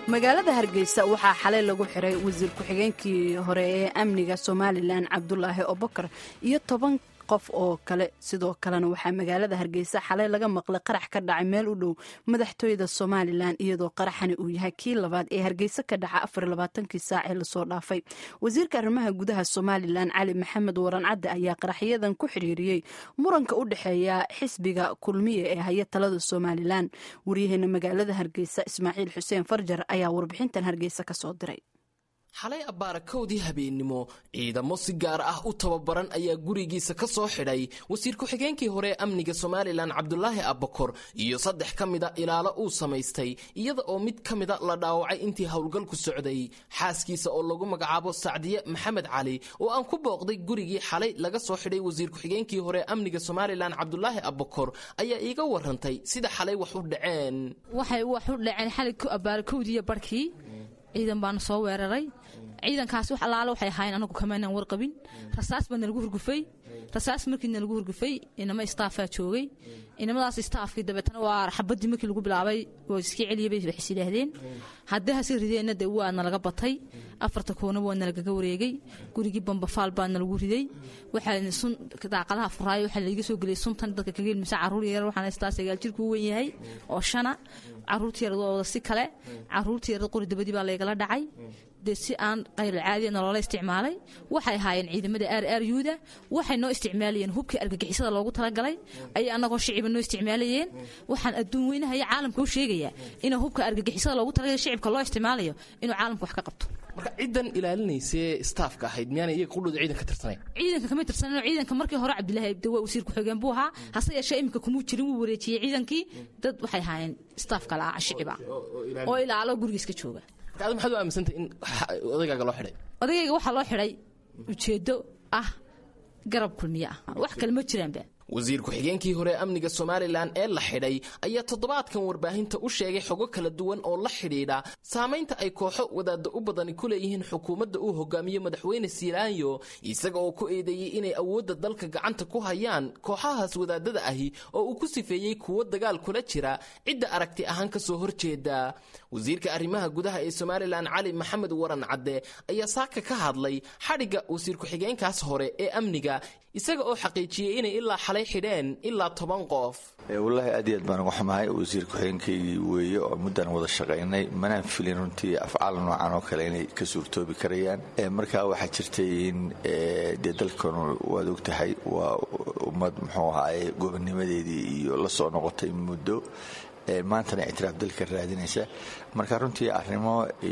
magaalada hargeysa waxaa xalay lagu xiray wasiir ku-xigeenkii hore ee amniga somalilan cabdulaahi obokar iyo toban qof oo kale sidoo kalena waxaa magaalada hargeysa xalay laga maqlay qarax ka dhacay meel u dhow madaxtooyada somalilan iyadoo qaraxani uu yahay kii labaad ee hargeysa ka dhaca afarlabaatankii saac ee lasoo dhaafay wasiirka arrimaha gudaha somalilan cali maxamed waran cadde ayaa qaraxyadan ku xiriiriyey muranka u dhexeeya xisbiga kulmiye ee haya talada somalilan waryaheena magaalada hargeysa ismaaciil xuseen farjar ayaa warbixintan hargeysa kasoo diray xalay abbaara kowdii habeennimo ciidamo si gaar ah u tababaran ayaa gurigiisa ka soo xidhay wasiir ku-xigeenkii hore ee amniga somalilan cabdulaahi abbakor iyo saddex ka mida ilaalo uu samaystay iyada oo mid ka mida la dhaawacay intii howlgalku socday xaaskiisa oo lagu magacaabo sacdiye maxamed cali oo aan ku booqday gurigii xalay laga soo xidhay wasiir ku-xigeenkii hore ee amniga somalilan cabdulaahi abbakor ayaa iiga warantay sida xalay wax u dhaceen waxay wax u dhaceen xalay abbaara kowdiiyo barhkii ciidan baana soo weeraray ciidankaasi wax allaale waxay ahaayeen anagu kamaanan warqabin rasaas baa nalagu hurgufay rasaas markii nalagu hurgufay inama istaafaa joogay inamadaas istaafkii dabeetana waa xabadii markii lagu bilaabay oo iska celiyabay waxis yidhaahdeen haddii hase rideenna dee waa nalaga batay afarta koonaba waa nalagaga wareegay gurigii bambafaal baa nalagu riday waxaa sun daaqadaha furaayo waxaa laiga soo geliyay suntan dadka kaga ilmisa caruur yar waxaan haystaa sagaal jirku u wen yahay oo shana caruurta yarad waa wada si kale caruurta yarad qori dabadii baa laygala dhacay dee si aan qayrulcaadiya nolola isticmaalay waxay ahaayeen ciidamada aar aar yuuda waxay noo isticmaalayeen hubkii argagixisada loogu talagalay ayay annagoo shiciba noo isticmaalayeen waxaan adduun weynahaya caalamka u sheegayaa inuu hubka argagixisada loogu talagalay shicibka loo isticmaalayo inuu caalamka wax ka qabto marka ciddan ilaalinaysee staafka ahayd miyaana iyaga qudhooda ciidanka tirsanay ciidanka kama tirsanin ciidanka markii hore cabdilaahi abdi waa wasiir ku-xigeen buu ahaa hase yeeshee iminka kumuu jirin wuu wareejiyey ciidankii dad waxay ahaayeen staafka la'aa shiciba oo ilaalo gurigiiska jooga marka adi maxaad u aaminsantay in odaygaaga loo xidhay odagayga waxaa loo xidhay ujeeddo ah garab kulmiye ah wax kale ma jiraanba wasiir ku-xigeenkii hore ee amniga somalilan ee la xidhay ayaa toddobaadkan warbaahinta u sheegay xogo kala duwan oo la xidhiidha saamaynta ay kooxo wadaadda u badani ku leeyihiin xukuumadda uu hogaamiyo madaxweyne silaanyo isaga oo ku eedeeyey inay awoodda dalka gacanta ku hayaan kooxahaas wadaadada ahi oo uu ku sifeeyey kuwo dagaal kula jira cidda aragti ahaan ka soo horjeeda wasiirka arrimaha gudaha ee somalilan cali maxamed waran cadde ayaa saaka ka hadlay xadhigga wasiir ku-xigeenkaas hore ee amniga isaga oo xaqiijiyey inay ilaa xalay xidheen ilaa toban qof wallaahi aad iyo aad baan uga xumahay wasiir ku-xigeenkaygii weeye oo muddaan wada shaqaynay manaan filin runtii afcaal noocan oo kale inay ka suurtoobi karayaan markaa waxaa jirtay in dee dalkanu waad ogtahay waa ummad muxuu ahaaye gobonnimadeedii iyo la soo noqotay muddo maantana ictiraaf dalka raadinaysa marka runtii arrimo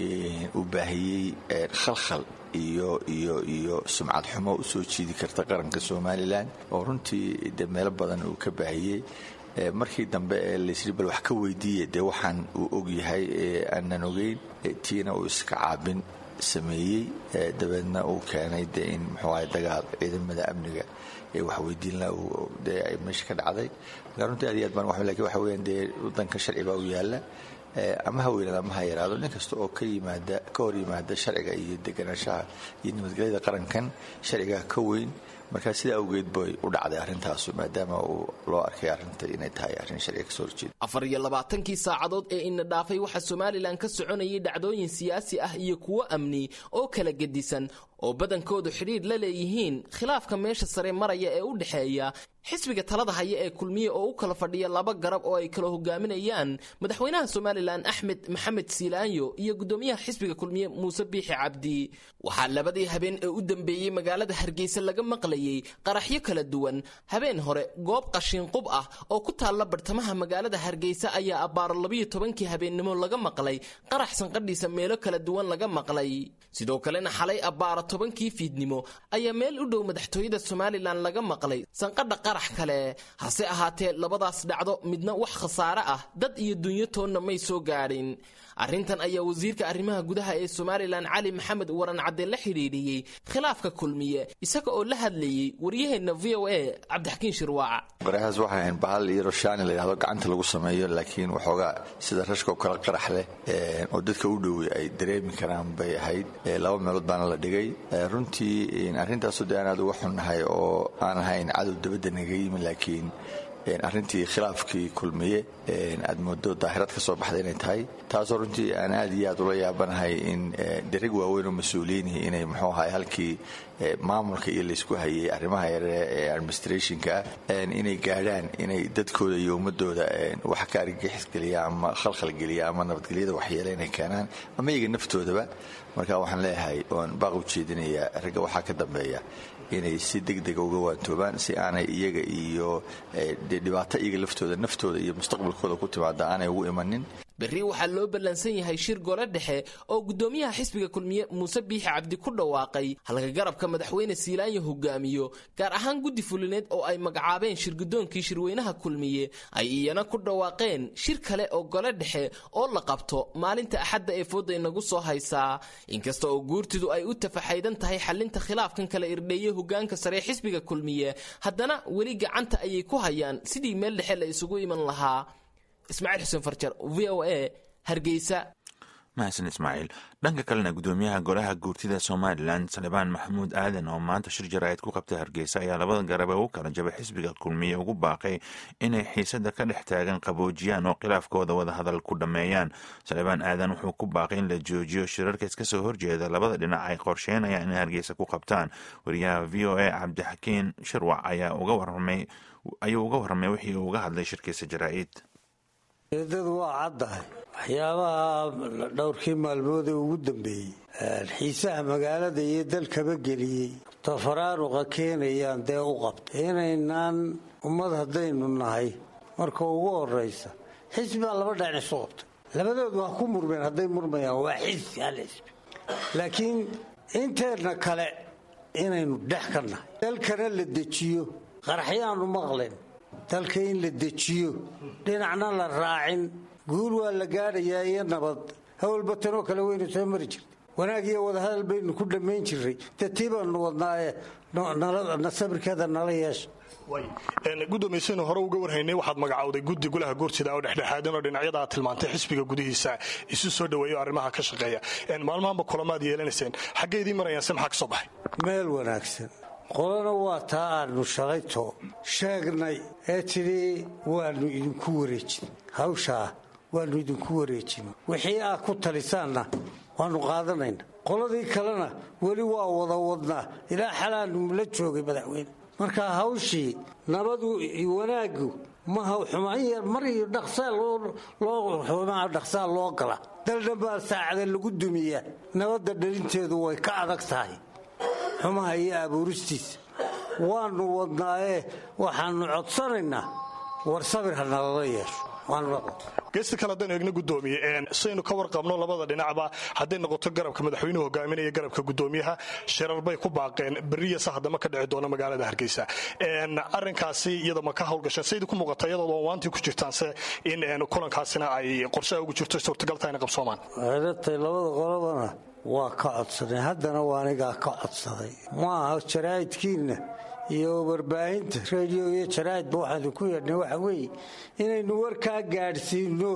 uu baahiyey khalkhal iyo iyo iyo sumcad xumo u soo jiidi karta qaranka somalilan oo runtii de meelo badan uu ka baahiyey markii dambe ee laysri bal wax ka weydiiya dee waxaan uu ogyahay aanan ogeyn tiina uu iska caabin sameeyey dabeedna uu keenay de in muxuuahay dagaal ciidamada amniga ee waxweydiinla dee ay meesha ka dhacday marka runtii aad iyo aad baan waxba lakin waxa weeyaan dee waddanka sharci baa u yaalla ama ha weynaada ama ha yaraado nin kasta oo ka yimaada ka hor yimaada sharciga iyo deganaanshaha iyo nabadgelyada qarankan sharcigaa ka weyn markaa sidaa awgeed bay u dhacday arrintaasu maadaama uu loo arkay arrinta inay tahay arrin sharciga kasoo horjeeda afar iyo labaatankii saacadood ee ina dhaafay waxaa somalilan ka soconayay dhacdooyin siyaasi ah iyo kuwo amni oo kala gedisan oo badankoodu xidhiidh la leeyihiin khilaafka meesha sare maraya ee u dhexeeya xisbiga talada haya ee kulmiye oo u kala fadhiya laba garab oo ay kala hogaaminayaan madaxweynaha somalilan axmed maxamed siilaanyo iyo guddoomiyaha xisbiga kulmiye muuse biixi cabdi waxaa labadii habeen ee u dambeeyey magaalada hargeysa laga maqlayey qaraxyo kala duwan habeen hore goob qashiinqub ah oo ku taalla bartamaha magaalada hargeysa ayaa abbaaro labiyo tobankii habeennimo laga maqlay qarax sanqadhiisa meelo kala duwan laga maqlay sidoo kalena xalay abbaaro tobankii fiidnimo ayaa meel u dhow madaxtooyada somalilan laga maqlay sanqadha qarax kale hase ahaatee labadaas dhacdo midna wax khasaare ah dad iyo dunyo toonna may soo gaadhin arrintan ayaa wasiirka arrimaha gudaha ee somalilan cali maxamed waran cadde la xidhiidhiyey khilaafka kulmiye isaga oo la hadlayey waryaheenna v o a cabdixakiin shirwaaca qaraxaas waxay ahayn bahal iyo roshaani la yidhahdo gacanta lagu sameeyo laakiin waxoogaa sida rashkoo kale qarax leh oo dadka u dhowey ay dareemi karaan bay ahayd laba meelood baana la dhigay runtii arrintaasu dee aan aad uga xunnahay oo aan ahayn cadow dabadda naga yimi laakiin arrintii khilaafkii kulmiye aad moodo daahirad ka soo baxda inay tahay taasoo runtii aan aad iyo aad ula yaabanahay in dereg waaweyn oo mas-uuliyiinhi inay muxuu ahay halkii maamulka iyo laysku hayay arrimaha yare ee administrationka ah inay gaadhaan inay dadkooda iyo ummadooda wax ka argagixisgeliya ama khalkhalgeliya ama nabadgelyada waxyeele inay keenaan ama iyaga naftoodaba marka waxaan leeyahay oan baaq u jeedinaya ragga waxaa ka dambeeya inay si degdega uga waantoobaan si aanay iyaga iyo de dhibaato iyaga laftooda naftooda iyo mustaqbalkooda ku timaada aanay ugu imanin berri waxaa loo ballansan yahay shir gole dhexe oo guddoomiyaha xisbiga kulmiye muuse biixi cabdi ku dhawaaqay halka garabka madaxweyne siilaanya hogaamiyo gaar ahaan guddi fulineed oo ay magacaabeen shirgudoonkii shirweynaha kulmiye ay iyana ku dhawaaqeen shir kale oo gole dhexe oo la qabto maalinta axadda ee fooda inagu soo haysaa inkasta oo guurtidu ay u tafaxaydan tahay xalinta khilaafkan kala irdheeye hogaanka sare xisbiga kulmiye haddana weli gacanta ayay ku hayaan sidii meel dhexe la isugu iman lahaa ismaaciil xuseen farjar v o a hargeysa mahadsan ismaaciil dhanka kalena gudoomiyaha golaha guurtida somalilan salebaan maxamuud aadan oo maanta shir jaraa'id ku qabtay hargeysa ayaa labada garabe u kala jabay xisbiga kulmiye ugu baaqay inay xiisada ka dhex taagan qaboojiyaan oo khilaafkooda wadahadal ku dhammeeyaan salebaan aadan wuxuu ku baaqay in la joojiyo shirarka iska soo horjeeda labada dhinac ay qorsheynayaan inay hargeysa ku qabtaan wariyaha v o a cabdixakiin shirwac ayaa uga warramay ayuu uga warramay wixii uu uga hadlay shirkiisa jaraa'id eedadu waa caddahay waxyaabaha dhowrkii maalmood ee ugu dambeeyey xiisaha magaalada iyo dalkaba geliyey tafaraaruqa keenayaan dee u qabta inaynaan ummad haddaynu nahay marka ugu horaysa xisbibaa laba dhacin isu qabtay labadoodu ha ku murmeen hadday murmayaan waa xisbi hal xisbi laakiin inteenna kale inaynu dhex ka nahay dalkana la dejiyo qaraxyaanu maqlen dalka in la dejiyo dhinacna la raacin guul waa la gaadhayaa iyo nabad hawlba tanoo kale waynu soo mari jirtay wanaag iyo wadahadal baynu ku dhammayn jirray dee tii baanu wadnaaye sabirkeeda nala yeesha gudoomiysanu hore uga warhaynay waxaad magacowday guddi golaha guurtida oo dhexdhexaadin oo dhinacyada aad tilmaantay xisbiga gudihiisa isu soo dhaweeyo arrimaha ka shaqeeya maalmahanba kulamaad yeelanayseen xaggeydii marayaan se maxaa ka soo baxay meel wanaagsan qolana waa taa aanu shalayto sheegnay ee tidhi waannu idinku wareejin hawshaa waannu idinku wareejin wixii aad ku talisaanna waannu qaadanayna qoladii kalena weli waa wada wadnaa ilaa xalaanu la joogay madaxweyne marka hawshii nabadu wanaaggu maha xumaan yar mar iyo dhaqsaa loo gala daldhan baa saacada lagu dumiyaa nabadda dhalinteedu way ka adag tahay xumaha iyo abuuristiisa waannu wadnaayee waxaannu codsanaynaa war sabir ha nalala yeesho geesta kale haddaynu eegno gudoomiye saynu ka warqabno labada dhinacba hadday noqoto garabka madaxweynuhu hogaaminaya garabka gudoomiyaha shirar bay ku baaqeen beriya sahdama ka dhici doona magaalada hargeysa arinkaasi iyada ma ka hawlgasheen saydi ku muuqata iyadoo waantii ku jirtaanse in kulankaasina ay qorshaha ugu jirto suurtagalta inay qabsoomaan eedatay labada qolobana waa ka codsanay haddana waa anigaa ka codsaday maaha jaraa'idkiinna iyo warbaahinta radio iyo jaraa'idba waxaan idinku yeedhnay waxa weeye inaynu warkaa gaadhsiino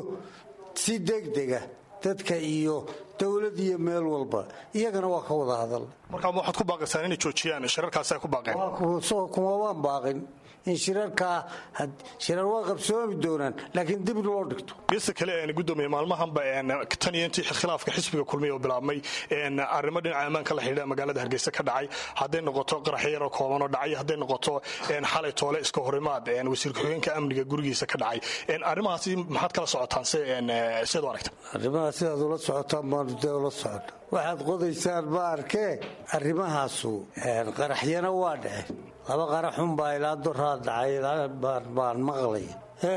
si degdega dadka iyo dowlad iyo meel walba iyagana waa ka wada hadal markaa waxaad ku baaqaysaan inay joojiyaan shirarkaasi ay ku baaqeen kuma waan baaqin in shirarkaa shirar waa qabsoomi doonaan laakiin dib loo dhigto geesta kale gudoomiye maalmahanba tan iyo intii khilaafka xisbiga kulmiya oo bilaabmay arrimo dhinaca ammaanka la xidhiidha magaalada hargeysa ka dhacay hadday noqoto qaraxyo yaroo kooban oo dhacay hadday noqoto xalay toole iska horimaad wasiir ku-xigeenka amniga gurigiisa ka dhacay arrimahaasi maxaad kala socotaan siad u aragta arrimaha sidaad ula socotaan baanu dee ula socona waxaad qodaysaan ma arkee arrimahaasu qaraxyana waa dhaceen laba qaraxunbaa ilaa doraa dhacay baan maqlay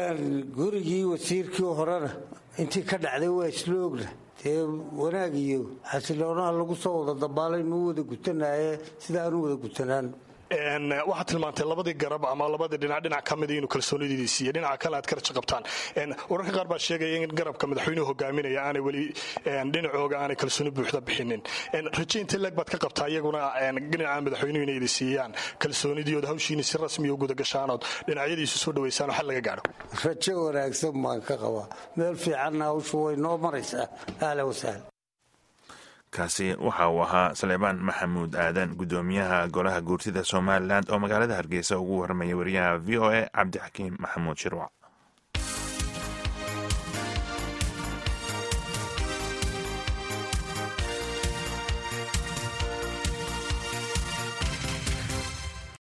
gurigii wasiirkii horena intii ka dhacday waa isla ogna dee wanaag iyo xasiloonaha lagu soo wada dabaalaynu u wada gutanaye sida aanu wada gutanaan waxaad tilmaantay labadii garab ama labadii dhinac dhinac ka mida inuu kalsoonidiidii siiye dhinaca kale aad karaja qabtaan wararka qaar baa sheegaya in garabka madaxweynuhu hogaaminaya aanay weli dhinacooga aanay kalsooni buuxda bixinin raje intee leeg baad ka qabtaa iyaguna dhinaca madaxweynuhu inay idi siiyaan kalsoonidiood hawshiini si rasmiya u gudagashaanood dhinacyadiisu soo dhawaysaan oo xal laga gaadho rajo wanaagsan baan ka qabaa meel fiicanna hawshu way noo maraysaa ahla wasahla kaasi waxa uu ahaa saleebaan maxamuud aadan gudoomiyaha golaha guurtida somalilan oo magaalada hargeysa ugu warramaya wariyaha v o a cabdixakiim maxamuud shirwac